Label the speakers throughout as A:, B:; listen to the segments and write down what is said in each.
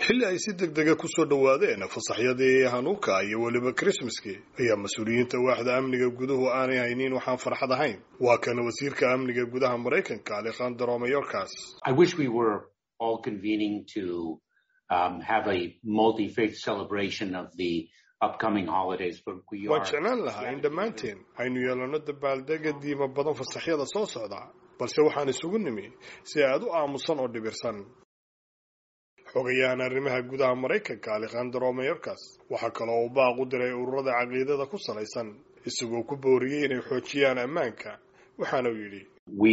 A: xilli ay si deg dega kusoo dhowaadeen fasaxyadii hanuuka iyo weliba krismaskii ayaa mas-uuliyiinta waaxda amniga guduhu aanay haynin waxaan farxad ahayn waa kana wasiirka amniga gudaha maraykanka alekhandro mayorkas waan jeclaan lahaa in dhammaanteen aynu yeelano dabaaldega diima badan fasaxyada soo socda balse waxaan isugu nimi si aad u aamusan oo dhibirsan xogayahan arrimaha gudaha maraykanka alekhandro mayorkas waxaa kaloo uu baaq u diray ururada caqiidada ku salaysan isagoo ku booriyey inay xoojiyaan ammaanka waxaana uu yidhi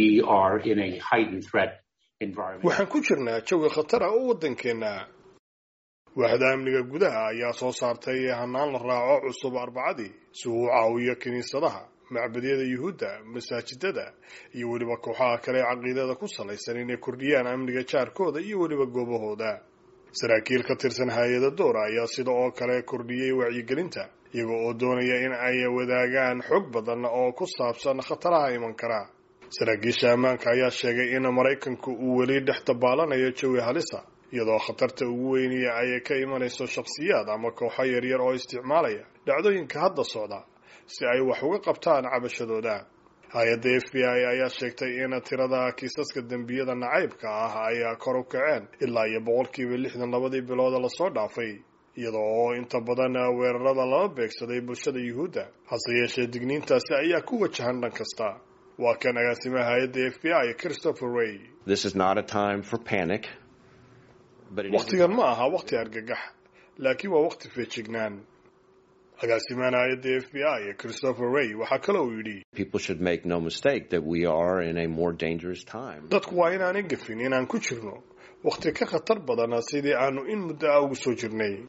A: waxaan ku jirnaa jawi khatar ah oo waddankeenna waaxda amniga gudaha ayaa soo saartay hanaan la raaco cusub arbacadii si uu u caawiyo kiniisadaha macbadyada yuhuudda masaajidada iyo weliba kooxaha kale ee caqiidada ku salaysan inay kordhiyaan amniga jaarkooda iyo weliba goobahooda saraakiil ka tirsan hay-ada doora ayaa sida oo kale kordhiyey wacyigelinta iyaga oo doonaya in ay wadaagaan xog badan oo ku saabsan khataraha iman kara saraakiisha ammaanka ayaa sheegay in maraykanku uu weli dhex dabaalanayo jawi halisa iyadoo khatarta ugu weyniya ay ka imanayso shakhsiyaad ama kooxo yaryar oo isticmaalaya dhacdooyinka hadda socda si ay wax uga qabtaan cabashadooda hay-adda f b i ayaa sheegtay in tirada kiisaska dembiyada nacaybka ah ay kor u kaceen ilaa iyo boqolkiiba lixdan labadii bilooda lasoo dhaafay iyada oo inta badan weerarada lala beegsaday bulshada yuhuudda hase yeeshee digniintaasi ayaa ku wajahan dhan kasta waa kan agaasimaha hay-adda f b i christopher ray wakhtigan ma aha wakhti argagax laakiin waa wakhti feejignaan agaasimahan hay-adda f b i christopher ray waxaa kale uu yidhi dadku waa inaanay gafin inaan ku jirno wakhti ka khatar badan sidii aanu in muddo ah ugu soo jirnay